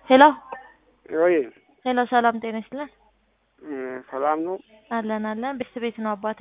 ሄሎ ወይ ሄሎ፣ ሰላም ጤና ይስጥልን። ሰላም ነው። አለን አለን። ቤት ቤት ነው አባቴ።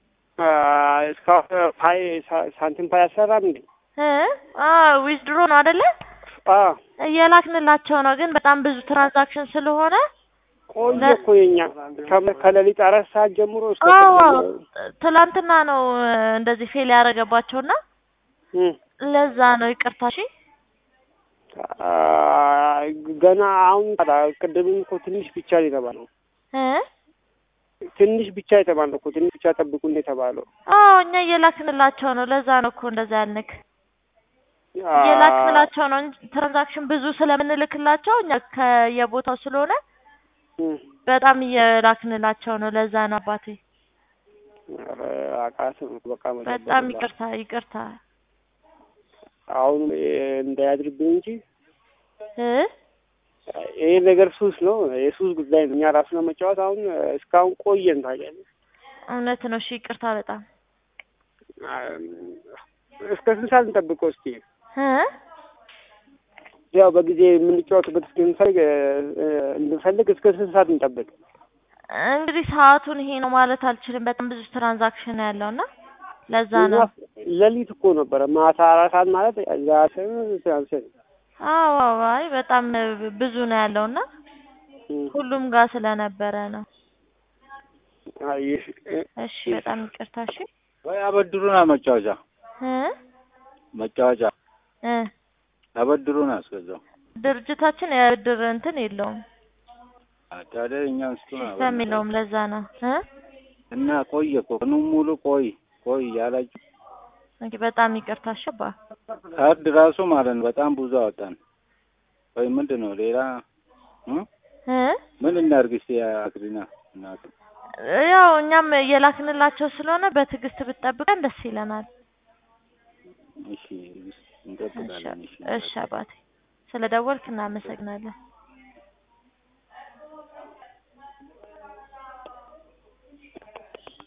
እስካሁን ፓይ ሳንቲም ፓይ አሰራም እንዴ? ዊዝድሮ ነው አይደለ? አዎ እየላክንላቸው ነው፣ ግን በጣም ብዙ ትራንዛክሽን ስለሆነ ቆየ እኮ የኛ ከ- ከሌሊት አራት ሰዓት ጀምሮ እስከ አዎ ቅድም- ትላንትና ነው እንደዚህ ፌል ያደረገባቸውና እም፣ ለዛ ነው ይቅርታ። እሺ አ፣ ገና አሁን ቅድምም እኮ ትንሽ ብቻ ነው የተባለው። እ ትንሽ ብቻ የተባለው እኮ ትንሽ ብቻ ጠብቁ ነው የተባለው። አዎ እኛ እየላክንላቸው ነው። ለዛ ነው እኮ እንደዛ ያልንክ። አ፣ እየላክንላቸው ነው እንጂ ትራንዛክሽን ብዙ ስለምንልክላቸው እኛ ከየቦታው ስለሆነ እም፣ በጣም እየላክንላቸው ነው። ለዛ ነው አባቴ። ኧረ አቃተኝ በቃ መጠበቅ በጣም ነው። ይቅርታ ይቅርታ። አሁን እንዳያድርብኝ እንጂ እ ይሄ ነገር ሱስ ነው። የሱስ ጉዳይ ነው። እኛ ራሱ ለመጫወት አሁን እስካሁን ቆየን ታውቂያለሽ። እውነት ነው። እሺ ይቅርታ በጣም እስከ ስንት ሰዓት እንጠብቀው እስኪ? እ ያው በጊዜ የምንጫወትበት እስክንፈልግ እንድንፈልግ እስከ ስንት ሰዓት እንጠብቅ? እንግዲህ ሰዓቱን ይሄ ነው ማለት አልችልም። በጣም ብዙ ትራንዛክሽን ያለው እና ለዛ ነው። ሌሊት እኮ ነበረ ማታ አራት ሰዓት ማለት ዛሬ ትናንት አዎ አዎ፣ አይ በጣም ብዙ ነው ያለው እና ሁሉም ጋር ስለነበረ ነው። እሺ በጣም ይቅርታ። እሺ ወይ አበድሩና መጫወቻ እ መጫወቻ እ አበድሩን አስገዛው ድርጅታችን የብድር እንትን የለውም ታዲያ እኛም ስጡን ሲስተም የለውም። ለዛ ነው እ እና ቆየ እኮ ቀኑን ሙሉ ቆይ ቆይ ያላችሁ እንግዲህ በጣም ይቅርታ። እሺ አባ ካርድ ራሱ ማለት ነው በጣም ብዙ አወጣን። ወይ ምንድን ነው ሌላ እ እ ምን እናድርግ እስኪ አክሪና እናት ያው እኛም እየላክንላቸው ስለሆነ በትዕግስት ብትጠብቀን ደስ ይለናል። እሺ እንጠብቃለን። እሺ እሺ አባቴ ስለ ደወልክ እናመሰግናለን።